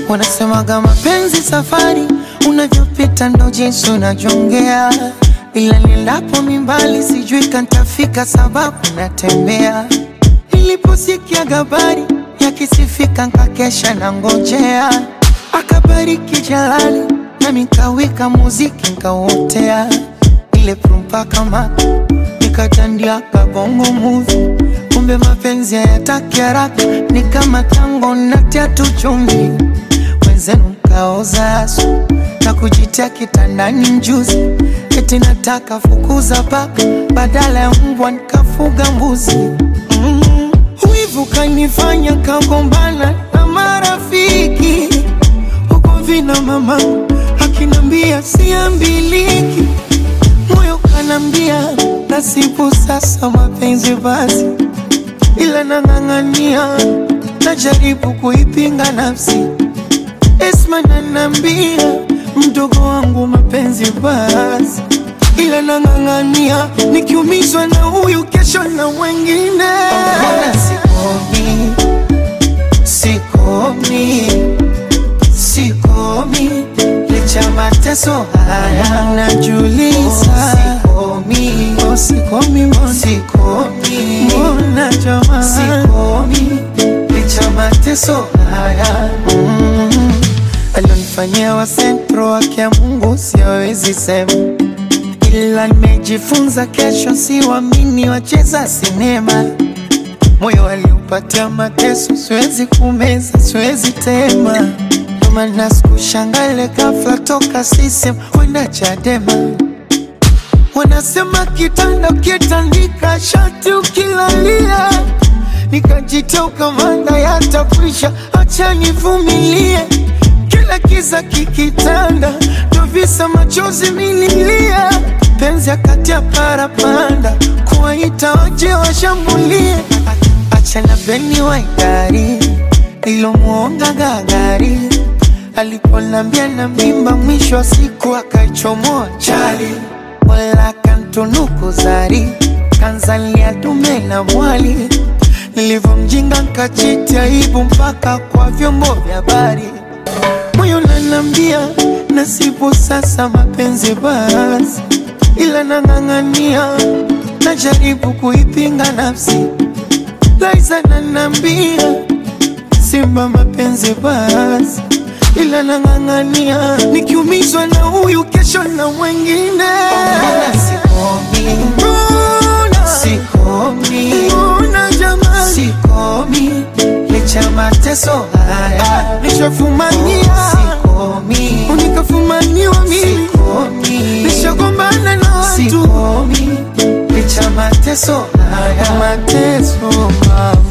Wanasemaga mapenzi safari, unavyopita ndo jinsi unajongea, ila nilapo mimbali sijui kantafika, sababu natembea. Niliposikia habari yakisifika, nkakesha na ngojea, akabariki Jalali nami nkawika muziki nkauotea, ile prumpa kama nikatandia kabongo movie kumbe mapenzi hayataki haraka, ni kama tango natia tu chumvi, wenzenu mkaoza asu na kujitia kitandani mjuzi, eti nataka fukuza paka badala ya mbwa nikafuga mbuzi. Mm. Wivu kanifanya kagombana na marafiki huko vina mama akinambia siambiliki, moyo kanambia nasibu sasa mapenzi basi ila nang'ang'ania, najaribu kuipinga nafsi. Esma nanambia mdogo wangu mapenzi basi, ila nang'ang'ania, nikiumizwa na huyu kesho na wengine. Mbona sikomi, sikomi, sikomi licha mateso haya najuliza, sikomi, oh, sikomi, mbona sikomi, mbona jamani, sikomi licha mateso haya mm. Alionifanyia wa sentro wake ya Mungu siwezi sema, ila nimejifunza kesho siwamini wacheza sinema moyo aliupatia mateso, siwezi kumeza, siwezi tema. Ndo maana sikushangale ghafla toka sisem kwenda Chadema. Wanasema kitanda ukitandika shati ukilalia, nikajitoa ukamanda yatakwisha, acha nivumilie. Kila kiza kikitanda, ndo visa machozi mililia, penzi akati ya parapanda, kuwaita waje washambulie Achana beni wa idari nilomuonga gagari aliponambia na mimba, mwisho wa siku akaichomoa chali, wala kantunuku zari kanzalia dume na mwali, nilivyomjinga nkachiti aibu mpaka kwa vyombo vya habari. Moyo nanambia nasibu sasa mapenzi basi, ila nang'ang'ania, najaribu kuipinga nafsi Laiza nanambia simba mapenzi basi, ila nang'ang'ania, nikiumizwa na huyu kesho na wengine. Sikomi, mbona sikomi, mbona jamani, sikomi licha mateso haya nishafumania, sikomi unikafumaniwa mimi, sikomi nishagombana na watu, sikomi licha mateso haya mateso mama